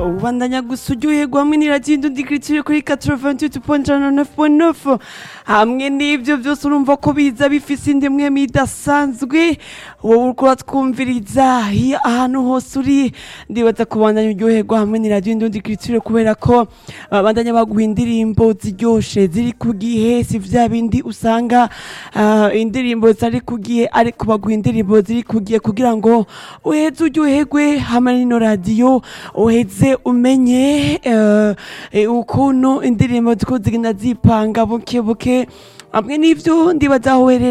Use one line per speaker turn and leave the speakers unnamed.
ubandanya gusa uryoherwa hamwe n'iragenda udikirikire kuri 88.9 hamwe n'ibyo byose urumva ko biza bifise indimwe idasanzwe wowe uriko uratwumviriza iyo ahantu hose uri ndibaza kubandanya uryoherwa hamwe n'iragenda udikirikire kubera ko babandanya baguha indirimbo ziryoshe ziri ku gihe si vya bindi usanga ah, indirimbo zari ku gihe ariko baguha indirimbo ziri ku gihe kugira ngo uheze uryoherwe hamwe n'ino radiyo uheze umenye eh, eh, ukuntu indirimbo ziko zigenda zipanga buke buke hamwe n'ivyo ndibaza aho uherereye